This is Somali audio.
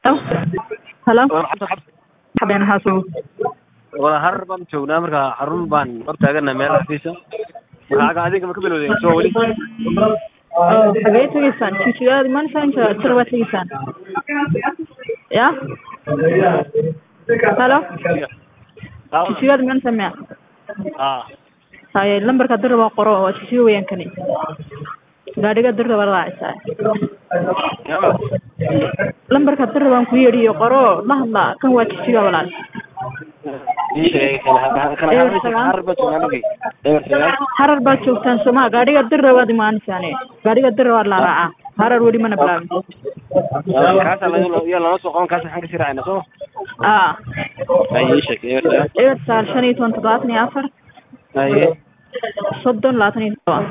halo War xabta xabeen haasoo wada harar baan joognaa marka xarun baan hor taagana meel xafiisa marka aga adinka ma ka bilowdeen soo weli oo xagee tegeysaan jijigaad imaanaysaan jira baad tegeysaan ya halo jijigaad imaanaysaan miya ah haye lambarka dir waa qoro waa jijiga weyaan kani gaadhiga dir baa raacaysaa yama lambarka dir baan ku yeedhiyo qoro la hadla kan waa jijiga walaal ii sheegay kana kana Ewer harar sagaan. harar baan joognaa markay ewer sagaan harar baad joogtaan sooma gaadhiga dir waad imaanaysaane gaadhiga dir waa la raacaa harar weli mana bilaabin kaasa laga yaa lala soo qaban kaasa xan ka sii raacayna soo aa ay ii sheegay ewer sagaan eber sagaal shan iyo toban toddobaatan iyo afar ay soddon labaatan iyo todoba